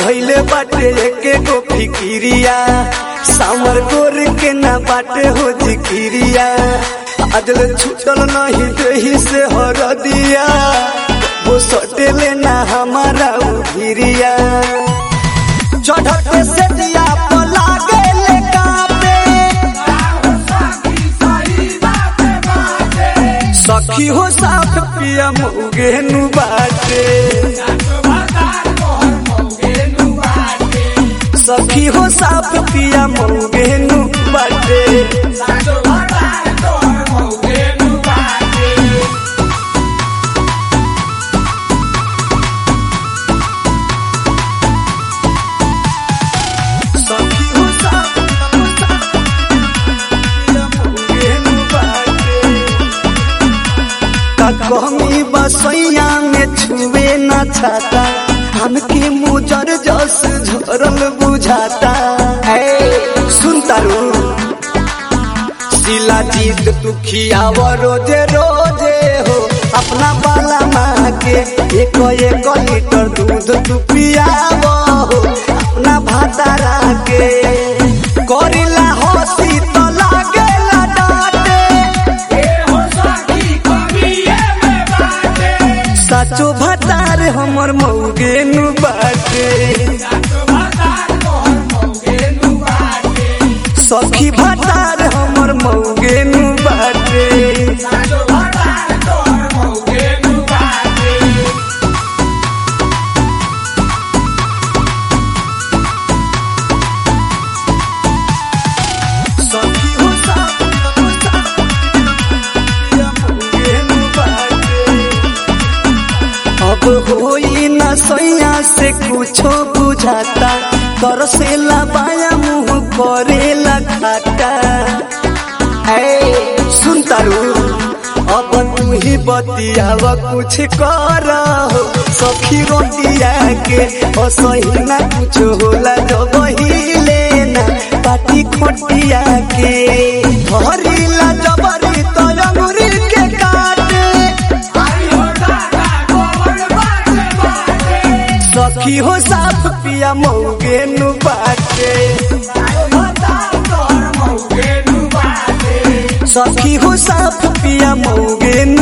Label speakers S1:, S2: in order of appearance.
S1: धैले बाटे एके गो फिकिरिया सामर गोर के ना बाटे हो जिकिरिया अजल छूटल नहीं देही से हर दिया वो सटेले ना हमारा उभिरिया चढ़त से दिया पला गेले कापे सखी हो साफ पिया मुगेनु बाटे सखी हो साफ पिया मुगेनु बाटे सखी हो साफ पिया मुगेनु बाटे का कहमी बसैया में छुए न छाता हमके मुजर जस झरल बुझाता है सुन तारू शिला जीत तू खियाव रोजे रोजे हो अपना बाला माँ के एक एक लीटर दूध तू पियाव हो अपना भातारा के करिला हसी तो लागेला डांटे साचो भतार हमर मौगेनु बाटे सखी भतार हमर मौगेनु बाटे सखी हो साथ मौगेनु बाटे अब होई न सैया से कुछो बुझाता कर से बाया मुंह करेला खाटा ऐ सुन तारू अब तू ही बतियाव कुछ कर सखी रोटिया के असही ना कुछ होला जब ही लेना पाटी खोटिया के भरिला जबरी तो अंगुरी के काटे सखी हो साफ पिया मौगेनु बाटे सखी हो साफ पिया मौगेनु